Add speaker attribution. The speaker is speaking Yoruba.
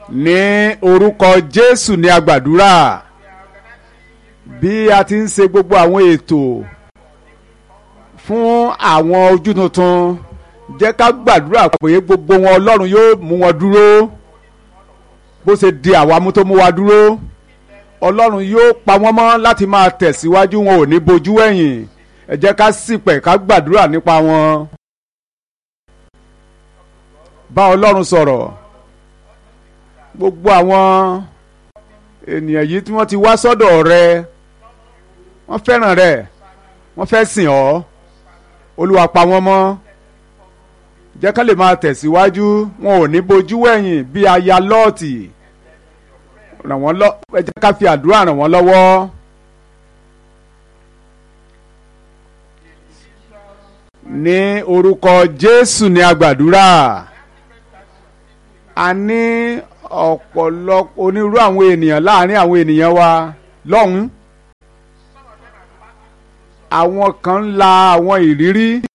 Speaker 1: ní orúkọ jésù ní agbàdúrà bí a ti ń ṣe gbogbo àwọn ètò fún àwọn ojú tuntun jẹ́ ká gbàdúrà pé gbogbo wọn ọlọ́run yóò mú wọn dúró bó ṣe di àwa mú tó mú wa dúró ọlọ́run yóò pa wọ́n mọ́ láti máa tẹ̀síwájú wọn ò ní bojú ẹ̀yìn ẹ jẹ́ ká ṣìpẹ̀ ká gbàdúrà nípa wọn. bá ọlọ́run sọ̀rọ̀ gbogbo àwọn ènìyàn yìí tí wọ́n ti wá sọ́dọ̀ rẹ wọ́n fẹ́ràn rẹ wọ́n fẹ́ sìn ọ́ olúwa pa wọ́n mọ́ jẹ́ ká lè máa tẹ̀síwájú wọn ò ní bojú ẹ̀yìn bí aya lọ́ọ̀tì ràn wọ́n lọ ẹ jẹ́ ká fi àdúrà ràn wọ́n lọ́wọ́. ní orúkọ jésù ní agbàdúrà a ní ọ̀pọ̀lọpọ̀ onírú àwọn ènìyàn láàrin àwọn ènìyàn wa lọ́hùn-ún àwọn kan ń la àwọn ìrírí